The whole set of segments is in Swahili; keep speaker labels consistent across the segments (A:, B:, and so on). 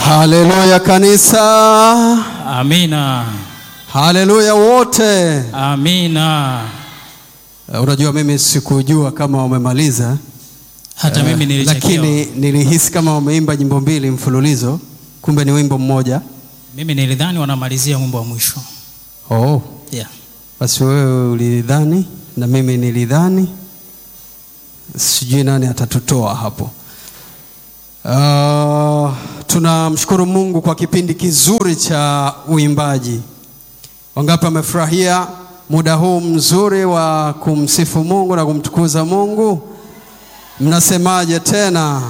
A: Haleluya kanisa,
B: Amina.
A: haleluya wote.
B: Amina.
A: Uh, Unajua, mimi sikujua kama wamemaliza
B: Hata mimi
A: Eh,
B: nilichelewa.
A: lakini nilihisi kama wameimba nyimbo mbili mfululizo, kumbe ni wimbo mmoja.
B: Mimi nilidhani wanamalizia wimbo wa mwisho.
A: Oh,
B: Yeah.
A: basi wewe ulidhani na mimi nilidhani, sijui nani atatutoa hapo. Uh, tunamshukuru Mungu kwa kipindi kizuri cha uimbaji. Wangapi wamefurahia muda huu mzuri wa kumsifu Mungu na kumtukuza Mungu? Mnasemaje tena?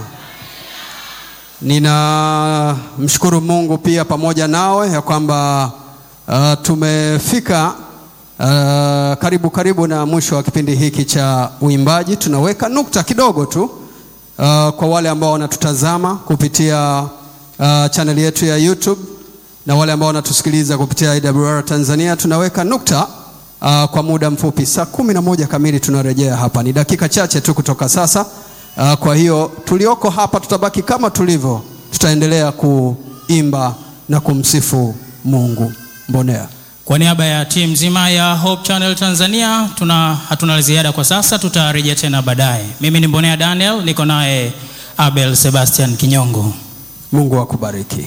A: Ninamshukuru Mungu pia pamoja nawe ya kwamba uh, tumefika uh, karibu karibu na mwisho wa kipindi hiki cha uimbaji. Tunaweka nukta kidogo tu uh, kwa wale ambao wanatutazama kupitia uh, channel yetu ya YouTube na wale ambao wanatusikiliza kupitia IWR Tanzania, tunaweka nukta uh, kwa muda mfupi. Saa kumi na moja kamili tunarejea hapa, ni dakika chache tu kutoka sasa. Uh, kwa hiyo tulioko hapa tutabaki kama tulivyo, tutaendelea kuimba na kumsifu Mungu. Mbonea.
B: Kwa niaba ya timu nzima ya Hope Channel Tanzania tuna hatuna la ziada kwa sasa, tutarejea tena baadaye. Mimi ni Mbonea Daniel, niko naye Abel Sebastian Kinyongo.
A: Mungu akubariki.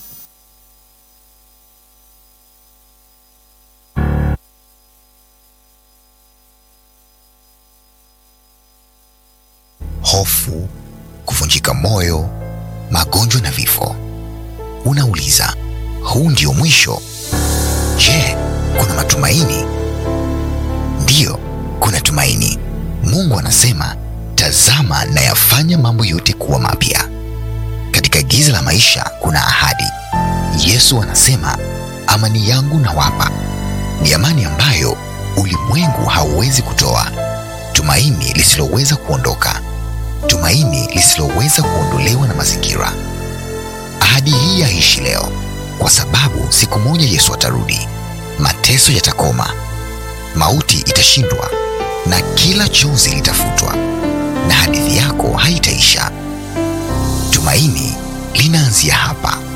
C: hofu, kuvunjika moyo, magonjwa na vifo. Unauliza, huu ndio mwisho? Je, kuna matumaini? Ndiyo, kuna tumaini. Mungu anasema, tazama nayafanya mambo yote kuwa mapya. Katika giza la maisha kuna ahadi. Yesu anasema, amani yangu nawapa, ni amani ambayo ulimwengu hauwezi kutoa, tumaini lisiloweza kuondoka tumaini lisiloweza kuondolewa na mazingira. Ahadi hii yaishi leo, kwa sababu siku moja Yesu atarudi, mateso yatakoma, mauti itashindwa, na kila chozi litafutwa, na hadithi yako haitaisha. Tumaini linaanzia hapa.